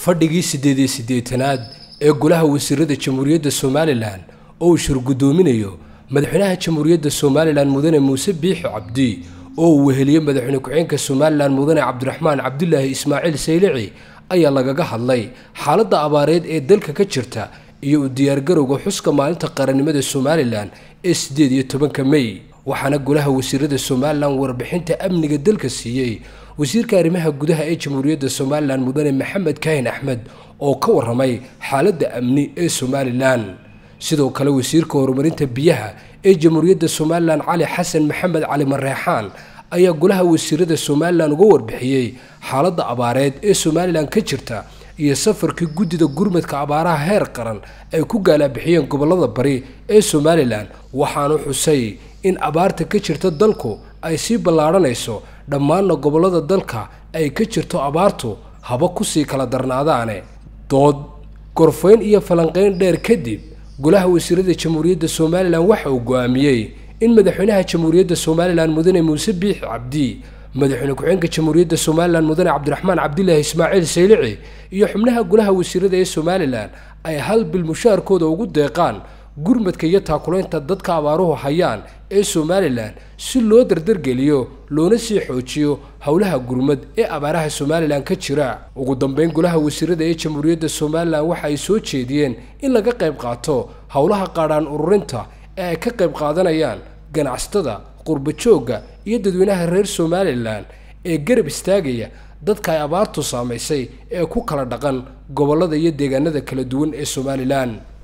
fadhigii siddeed iyo siddeetanaad ee golaha wasiirada jamhuuriyadda somalilan oo uu shir guddoominayo madaxweynaha jamhuuriyadda somalilan mudane muuse biixi cabdi oo uu weheliyey madaxweyne ku-xigeenka somalilan mudane cabdiraxmaan cabdilaahi ismaaciil saylici ayaa lagaga hadlay xaaladda abaareed ee dalka ka jirta iyo u diyaargarowga xuska maalinta qarannimada somalilan ee siddeed iyo tobanka mey waxaana golaha wasiirada somalilan warbixinta amniga dalka siiyey wasiirka arrimaha gudaha ee jamhuuriyadda somalilan mudane maxamed kaahin axmed oo ka waramay xaaladda amni ee somalilan sidoo kale wasiirka horumarinta biyaha ee jamhuuriyadda somalilan cali xasan maxamed cali mareexaan ayaa golaha wasiirada somalilan uga warbixiyey xaaladda abaareed ee somalilan ka jirta iyo safarkii guddida gurmadka abaaraha heer qaran ay ku gaalaabixiyeen gobollada bari ee somalilan waxaanu xusay in abaarta ka jirta dalku ay sii ballaadhanayso dhammaanna gobollada dalka ay ka jirto abaartu haba kusii kala darnaadaane dood gorfayn iyo falanqayn dheer kadib golaha wasiirada jamhuuriyadda somalilan waxa uu go-aamiyey in madaxweynaha jamhuuriyadda somalilan mudane muuse biixi cabdi madaxweyne ku-xigeenka jamhuuriyadda somalilan mudane cabdiraxmaan cabdilaahi ismaaciil saylici iyo xubnaha golaha wasiirada ee somalilan ay hal bil mushaarkooda ugu deeqaan gurmadka iyo taakulaynta dadka abaaruhu hayaan ee somalilan si loo dardargeliyo loona sii xoojiyo howlaha gurmad ee abaaraha somalilan ka jira ugu dambeyn golaha wasiirada ee jamhuuriyadda somalilan waxa ay soo jeediyeen in laga qayb qaato howlaha qaadhaan ururinta ee ay ka qayb qaadanayaan ganacsatada qurbajoogga iyo dadweynaha reer somalilan ee garab istaagaya dadka ay abaartu saamaysay ee ku kala dhaqan gobollada iyo deegaanada kala duwan ee somalilan